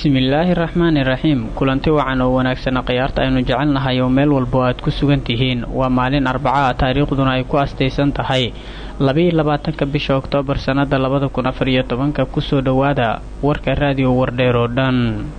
bismillaahi raxmaani raxiim kulanti wacan oo wanaagsana khiyaarta aynu jecelnahay oo meel walbo aad ku sugan tihiin waa maalin arbaca taariikhduna ay ku astaysan tahay labaiyo labaatanka bisha oktoobar sannada labada kun afar iyo tobanka kusoo dhowaada warka raadiyo wardheer oo dhan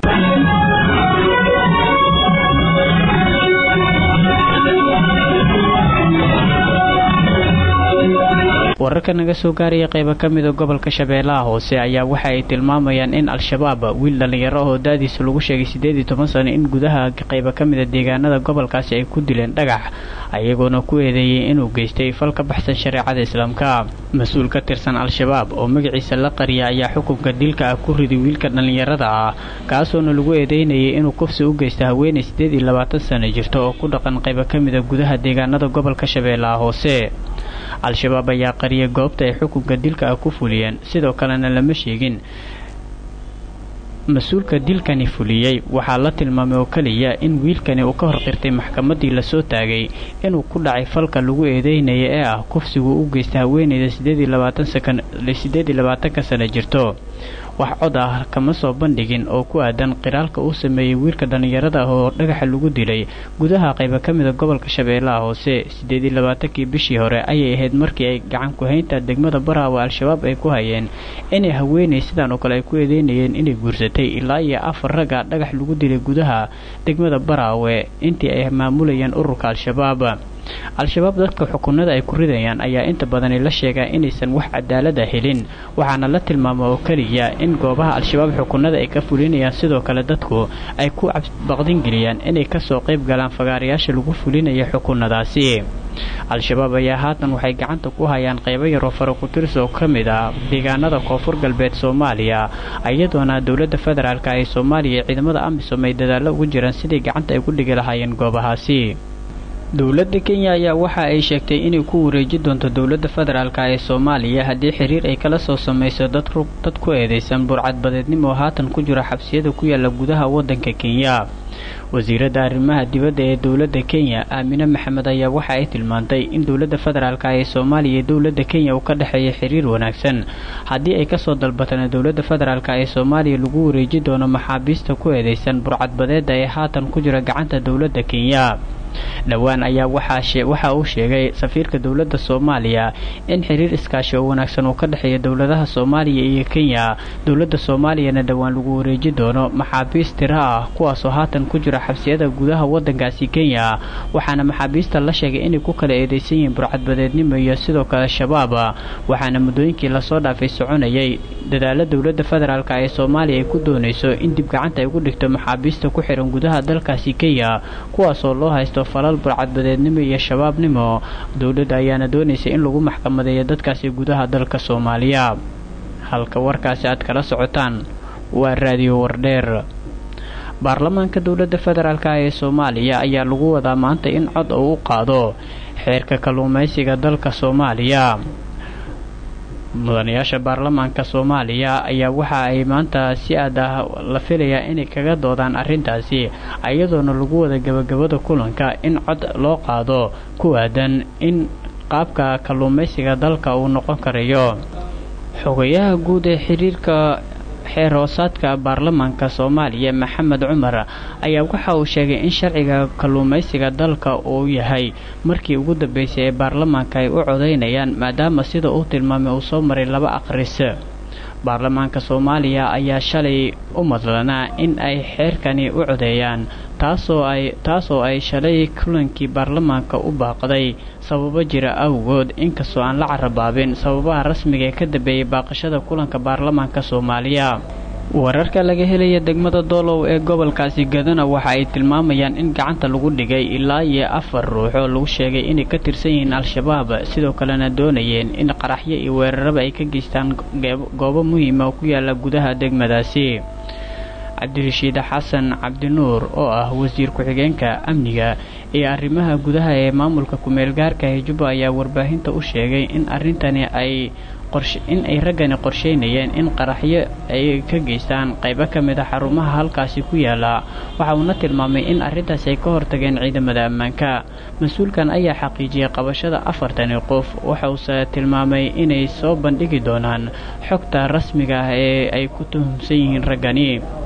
wararka naga soo gaaraya qayba ka mida gobolka shabeellaha hoose ayaa waxa ay tilmaamayaan in al-shabaab wiil dhallinyaro oo da-diisa lagu sheegay siddeed iyo toban sano in gudaha qayba ka mida deegaanada gobolkaasi ay ku dileen dhagax ayagoona ku eedeeyey inuu geystay fal ka baxsan shareecada islaamka mas-uul ka tirsan al-shabaab oo magaciisa la qariya ayaa xukunka dilka ah ku riday wiilka dhallinyarada ah kaasoona lagu eedeynayay inuu kufsi u geysta haweenay siddeed iyo labaatan sano jirta oo ku dhaqan qayba ka mida gudaha deegaanada gobolka shabeellaha hoose al-shabaab ayaa qariyay goobta ay xukunka dilka ah ku fuliyeen sidoo kalena lama sheegin mas-uulka dilkani fuliyey waxaa la tilmaamay oo keliya in wiilkani uu ka hor qirtay maxkamaddii lasoo taagay inuu ku dhacay falka lagu eedeynaya ee ah kufsigu u geystay haweenayda siddeed iyo labaatanka sano jirto wax cod ah kama soo bandhigin oo ku aadan qiraalka uu sameeyey wiilka dhallinyarada ah oo dhagaxa lagu dilay gudaha qayba ka mida gobolka shabeellaha hoose siddeed iyo labaatankii bishii hore ayay ahayd markii ay gacan ku-haynta degmada baraawe al-shabaab ay ku hayeen inay haweenay sidaan oo kale ay ku eedeynayeen inay guursatay ilaa iyo afar ragga dhagax lagu dilay gudaha degmada baraawe intii ay maamulayeen ururka al-shabaab al-shabaab dadka xukunada ay ku ridayaan ayaa inta badani la sheegaa inaysan wax cadaalada helin waxaana la tilmaama oo keliya in goobaha al-shabaab xukunada ay ka fulinayaan sidoo kale dadku ay ku baqdingeliyaan inay kasoo qayb galaan fagaarayaasha lagu fulinaya xukunadaasi al-shabaab ayaa haatan waxay gacanta ku hayaan qaybo yaroo faraku-tirs oo ka mid ah deegaanada koonfur galbeed soomaaliya iyadoona dowladda federaalk ee soomaaliya iyo ciidamada amisom ay dadaallo ugu jiraan sidai gacanta ay ku dhigi lahaayeen goobahaasi dowladda kenya ayaa waxa ay sheegtay inay ku wareeji doonto dowladda federaalk ee soomaaliya haddii xiriir ay kala soo samayso dad ku eedaysan burcadbadeednimo oo haatan ku jira xabsiyada ku yaala gudaha waddanka kenya wasiiradda arrimaha dibadda ee dowladda kenya aamine maxamed ayaa waxa ay tilmaantay in dowladda federaalk ee soomaaliya iyo dowladda kenya uu ka dhexeeya xiriir wanaagsan haddii ay kasoo dalbataan dowladda federaalk ee soomaaliya lagu wareeji doono maxaabiista ku eedaysan burcadbadeedda ee haatan ku jira gacanta dowladda kenya dhowaan ayaa waxa uu sheegay safiirka dowladda soomaaliya in xiriir iskaashi oo wanaagsan uu ka dhexeeya dowladaha soomaaliya iyo kenya dowladda soomaaliyana dhowaan lagu wareeji doono maxaabiist tiro ah kuwaasoo haatan ku jira xabsiyada gudaha waddankaasi kenya waxaana maxaabiista la sheegay inay ku kala eedeysan yihiin burcadbadeednimo iyo sidoo kale shabaab waxaana muddooyinkii lasoo dhaafay soconayay dadaalo dowladda federaalk ee soomaaliya ay ku doonayso in dib gacanta ay ugu dhigto maxaabiista ku xihan gudaha dalkaasi kenya kuwaasoo loo haysto falal burcadbadeednimo iyo shabaabnimo dowladda ayaana doonaysa in lagu maxkamadeeyo dadkaasi gudaha dalka soomaaliya halka warkaasi aad kala socotaan waa raadiyo wardheer baarlamaanka dowladda federaalk ee soomaaliya ayaa lagu wadaa maanta in cod uu u qaado xeerka kalluumaysiga dalka soomaaliya mudanayaasha baarlamaanka soomaaliya ayaa waxa ay maanta si aad ah la filayaa inay kaga doodaan arrintaasi iyadoona lagu wada gabagabada kulanka in cod loo qaado ku aadan in qaabka kalluumaysiga dalka uu noqon karayo xogayaha guud ee xiriirka xeer hoosaadka baarlamaanka soomaaliya maxamed cumar ayaa waxa uu sheegay in sharciga kalluumaysiga dalka uu yahay markii ugu dambeysay ee baarlamaanka ay u codaynayaan maadaama sida uu tilmaamay uu soo maray laba aqris baarlamaanka soomaaliya ayaa shalay u madlanaa in ay xeerkani u codeeyaan taasoo ay taasoo ay shalay kulankii baarlamaanka u baaqday sababo jira awgood inkastoo aan la carabaabin sababaha rasmiga ee ka dambeeyay baaqashada kulanka baarlamaanka soomaaliya wararka laga helaya degmada doolow ee gobolkaasi gadana waxa ay tilmaamayaan in gacanta lagu dhigay ilaa iyo afar ruux oo lagu sheegay inay ka tirsan yihiin al-shabaab sidoo kalena doonayeen in qaraxyo iyo weeraraba ay ka geystaan goobo muhiima oo ku yaala gudaha degmadaasi cabdirashiid xasan cabdinuur oo ah wasiir ku-xigeenka amniga iyo arrimaha gudaha ee maamulka ku-meel gaarka ee jubba ayaa warbaahinta u sheegay in arrintani ay in ay raggani qorsheynayeen in qaraxyo ay ka geystaan qaybo ka mid a xarumaha halkaasi ku yaala waxa uuna tilmaamay in arrintaasi ay ka hortageen ciidamada ammaanka mas-uulkan ayaa xaqiijiyay qabashada afartani qof waxause tilmaamay inay soo bandhigi doonaan xogta rasmiga ah ee ay ku tuhumsan yihiin raggani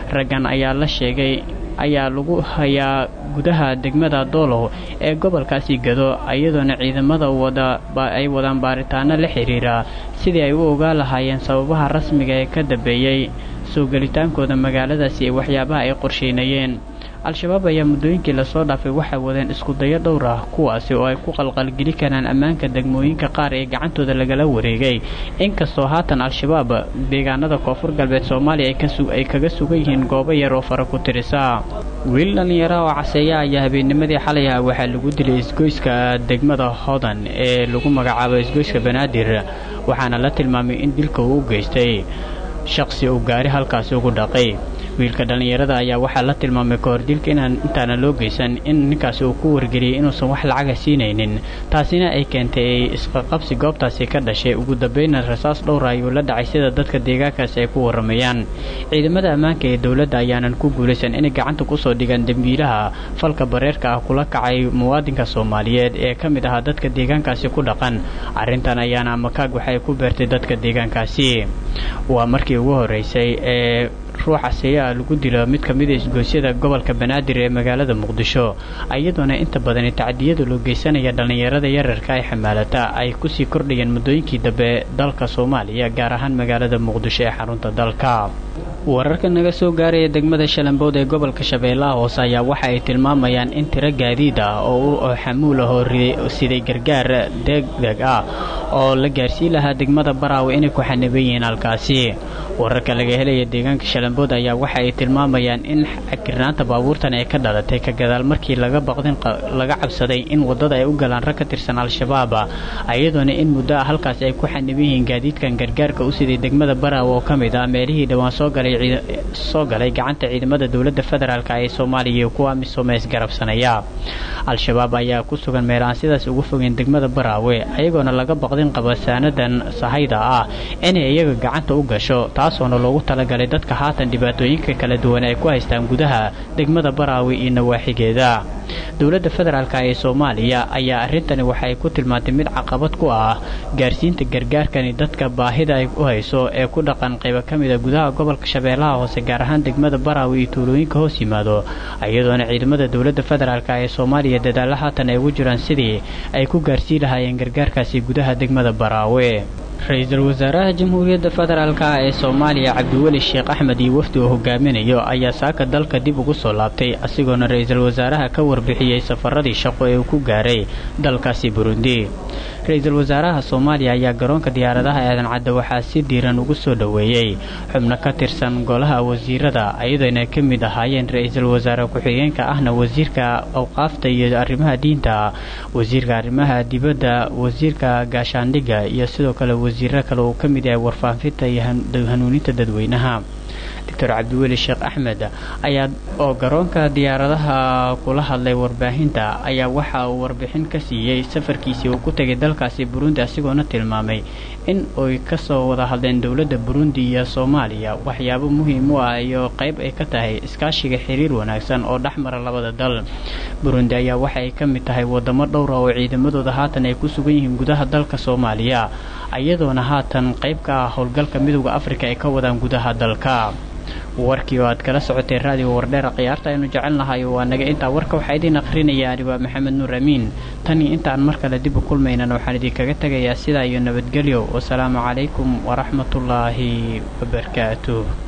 raggan ayaa la sheegay ayaa lagu hayaa gudaha degmada doolow ee gobolkaasi gado iyadoona ciidamada wada ay wadaan baaritaano la xiriira sidii ay u ogaan lahaayeen sababaha rasmiga ee ka dambeeyey soo gelitaankooda magaaladaasi ee waxyaabaha ay qorsheynayeen al-shabaab ayaa muddooyinkii lasoo dhaafay waxay wadeen iskudayo dhowr ah kuwaasi oo ay ku qalqalgeli karaan ammaanka degmooyinka qaar ee gacantooda lagala wareegay inkastoo haatan al-shabaab deegaanada koonfur galbeed soomaaliya ay kaga sugan yihiin goobo yar oo fara ku tirisa wiil dhallinyara oo caseeya ayaa habeennimadii xalay ah waxaa lagu dilay isgoyska degmada hodan ee lagu magacaabo isgoyska banaadir waxaana la tilmaamay in dilka uu u geystay shaqsi uu gaari halkaasi ugu dhaqay wiilka dhallinyarada ayaa waxaa la tilmaamay kahor dilka inaan intaana loo geysan in ninkaasi uu ku wargeliyay inuusan wax lacaga siinaynin taasina ay keentay isqaqabsi goobtaasi ka dhashay ugu dambayna rasaas dhowra ayuu la dhacay sida dadka deegaankaasi ay ku waramayaan ciidamada ammaanka ee dowladda ayaanan ku guulaysan inay gacanta kusoo dhigaan dembiilaha falka bareerka ah kula kacay muwaadinka soomaaliyeed ee ka mid ahaa dadka deegaankaasi ku dhaqan arrintan ayaana amakaag waxay ku beertay dadka deegaankaasi waa markii ugu horeysay ee ruuxa seeyaa lagu dilo mid ka mid a isgoosyada gobolka banaadir ee magaalada muqdisho iyadoona inta badani tacdiyada loo geysanaya dhallinyarada yararka ay xamaalata ay kusii kordhayeen muddooyinkii dambe dalka soomaaliya gaar ahaan magaalada muqdisho ee xarunta dalka wararka naga soo gaaraya degmada shalambood ee gobolka shabeellaha hoose ayaa waxa ay tilmaamayaan in tiro gaadiid ah oo xamuul ah oo siday gargaar degdeg ah oo la gaarsiin lahaa degmada baraawe inay ku xaniban yihiin halkaasi wararka laga helaya deegaanka shalambood ayaa waxa ay tilmaamayaan in kirnaanta baabuurtan ay ka dhalatay ka gadaal markii laga baqdin laga cabsaday in waddada ay u galaan rag ka tirsan al-shabaab iyadoona in muddo ah halkaasi ay ku xaniban yihiin gaadiidkan gargaarka u siday degmada baraawe oo ka mid ah meelihii dhowaan soo galay soo galay gacanta ciidamada dowladda federaalk ee soomaaliya iyo kuwa misomeys garabsanaya al-shabaab ayaa ku sugan meel aan sidaas ugu fogeen degmada baraawe ayagoona laga baqdin qaba saanadan sahayda ah inay iyaga gacanta u gasho taasoona loogu talagalay dadka haatan dhibaatooyinka kala duwan ay ku haystaan gudaha degmada baraawe iyo nawaaxigeeda dowladda federaalk ee soomaaliya ayaa arrintani waxay ku tilmaantay mid caqabad ku ah gaarsiinta gargaarkani dadka baahida ay u hayso ee ku dhaqan qaybo ka mida gudaha gobolka shabeellaha hoose gaar ahaan degmada baraawe iyo tuulooyinka hoos yimaado iyadoona ciidamada dowladda federaalk ee soomaaliya dadaalla haatan ay ugu jiraan sidii ay ku gaarsiin lahaayeen gargaarkaasi gudaha degmada baraawe ra-iisul wasaaraha jamhuuriyadda federaalk ee soomaaliya cabdiweli sheekh axmed iyo wafdi uu hogaaminayo ayaa saaka dalka dib ugu soo laabtay asigoona ra-iisul wasaaraha ka warbixiyey safaradii shaqo ee uu ku gaaray dalkaasi burundi ra-iisul wasaaraha soomaaliya ayaa garoonka diyaaradaha aadan cadda waxaa si diiran ugu soo dhoweeyey xubno ka tirsan golaha wasiirada ayadoona ka mid ahaayeen ra-iisul wasaare ku-xigeenka ahna wasiirka awqaafta iyo arrimaha diinta wasiirka arrimaha dibadda wasiirka gaashaandhigga iyo sidoo kale wasiiro kale uu ka mid yahay warfaafinta iyo hanuuninta dadweynaha doctor cabdiweli sheekh axmed ayaa oo garoonka diyaaradaha kula hadlay warbaahinta ayaa waxa uu warbixin ka siiyey safarkiisii uu ku tegay dalkaasi burundi asigoona tilmaamay in ay kasoo wada hadleen dowladda burundi iyo soomaaliya waxyaabo muhiim u ah iyo qayb ay ka tahay iskaashiga xiriir wanaagsan oo dhexmara labada dal burundi ayaa waxaay ka mid tahay wadamo dhowra oo ciidamadooda haatan ay ku sugan yihiin gudaha dalka soomaaliya iyadoona haatan qayb ka ah howlgalka midooda afrika ay ka wadaan gudaha dalka warkii oo aad kala socotay raadiga wardheera khiyaarta aynu jecelnahay waa naga intaa warka waxaa idiin akhrinaya ani waa maxamed nuur amiin tanii intaan mar kale dib u kulmaynan waxaan idinkaga tegayaa sidaa iyo nabadgelyo wasalaamu calaykum waraxmatullaahi wabarakaatuh